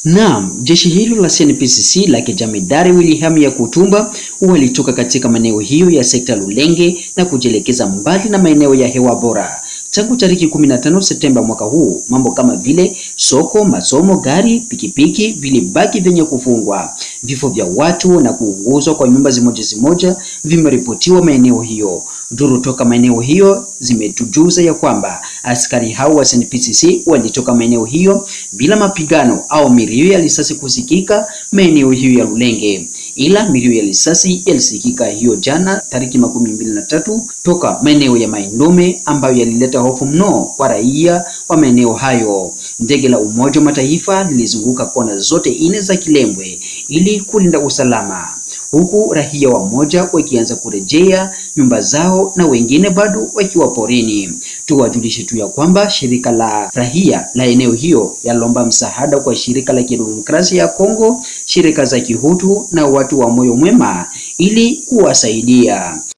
Naam, jeshi hilo la CNPSC la Jemedari William Yakutumba walitoka katika maeneo hiyo ya sekta Lulenge na kujielekeza mbali na maeneo ya hewa bora. Tangu tariki 15 Septemba mwaka huu, mambo kama vile soko, masomo, gari, pikipiki vilibaki vyenye kufungwa. Vifo vya watu na kuunguzwa kwa nyumba zimoja zimoja vimeripotiwa maeneo hiyo. Duru toka maeneo hiyo zimetujuza ya kwamba askari hao wa SNPCC walitoka maeneo hiyo bila mapigano au milio ya risasi kusikika maeneo hiyo ya Lulenge, ila milio ya risasi yalisikika hiyo jana tariki makumi mbili na tatu toka maeneo ya Maindombe ambayo yalileta hofu mno kwa raia wa maeneo hayo. Ndege la Umoja wa Mataifa lilizunguka kona zote nne za Kilembwe ili kulinda usalama huku raia wamoja wakianza kurejea nyumba zao na wengine bado wakiwa porini. Tuwajulishe tu ya kwamba shirika la raia la eneo hiyo yalomba msaada kwa shirika la kidemokrasia ya Kongo, shirika za kihutu na watu wa moyo mwema ili kuwasaidia.